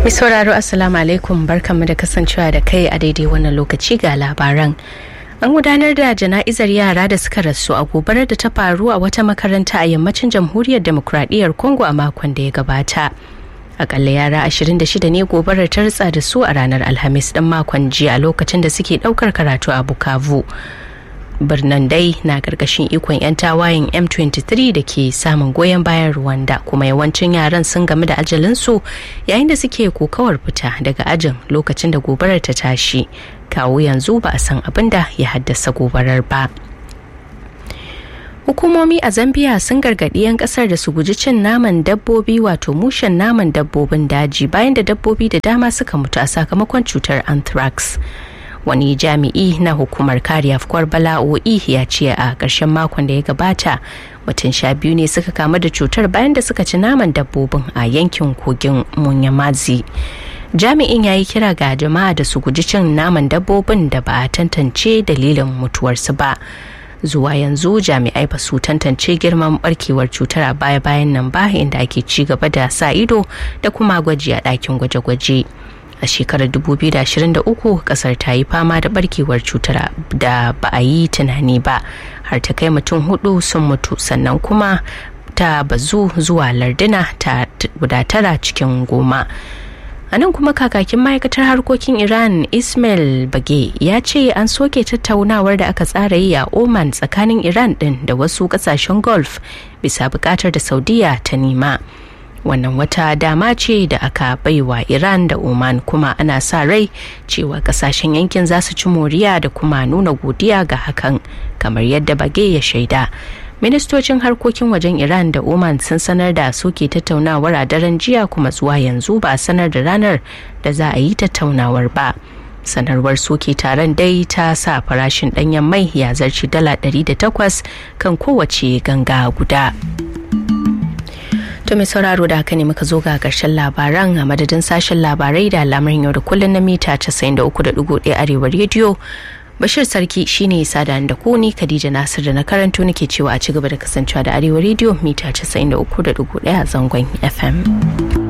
Mai sauraro Assalamu alaikum barkanmu da kasancewa da kai a daidai wannan lokaci ga labaran. An gudanar da jana'izar yara da suka rasu a gobarar da ta faru a wata makaranta a yammacin jamhuriyar demokradiyyar Congo a makon da ya gabata. Akalla yara 26 ne gobarar ta ritsa da su a ranar Alhamis ɗin makon jiya a lokacin da suke ɗaukar karatu a Bukavu. birnin dai na karkashin ikon 'yan tawayen m23 da ke samun goyon bayan rwanda kuma yawancin yaran sun gamu da ajalinsu yayin da suke kokawar fita daga ajin lokacin da gobarar ta tashi kawo yanzu ba a san abin da ya haddasa gobarar ba hukumomi a zambia sun gargaɗi 'yan ƙasar da su guji cin naman dabbobi wato mushen naman dabbobin daji bayan da dabbobi da dama suka mutu a sakamakon cutar anthrax wani jami'i na hukumar kare afkuwar bala'o'i ya ce a ƙarshen makon da ya gabata mutum sha biyu ne suka kamu da cutar bayan da suka ci naman dabbobin a yankin kogin munyamazi jami'in ya yi kira ga jama'a da su guji cin naman dabbobin da ba a tantance dalilin mutuwarsu ba zuwa yanzu jami'ai ba su tantance girman barkewar cutar a baya-bayan nan ba inda ake ci gaba da sa ido da kuma gwaji a ɗakin gwaje-gwaje. a shekarar 2023 kasar ta yi fama da barkewar cutar da ba a yi tunani ba har ta kai mutum hudu sun mutu sannan kuma ta bazu zuwa larduna ta guda tara cikin goma a nan kuma kakakin ma'aikatar harkokin iran ismail bage ya ce an soke tattaunawar da aka tsara yi a oman tsakanin iran din da wasu kasashen golf bisa bukatar da saudiya ta nema wannan wata dama ce da aka baiwa iran da oman kuma ana sa rai cewa kasashen yankin za su ci moriya da kuma nuna godiya ga hakan kamar yadda bage ya shaida ministocin harkokin wajen iran da oman sun sanar da soke tattaunawar a daren jiya kuma zuwa yanzu ba a sanar da ranar da za a yi tattaunawar ba sanarwar soke taron dai ta sa farashin danyen mai ya zarci dala 108 kan kowace ganga guda. To mai sauraro da haka ne muka zo ga karshen labaran a madadin sashen labarai da lamarin yau da kullun na mita 93.1 arewa rediyo. Bashir Sarki shine sada da ku ni Khadija Nasir da na karanto nake cewa a ci gaba da kasancewa da arewa rediyo mita 93.1 zangon FM.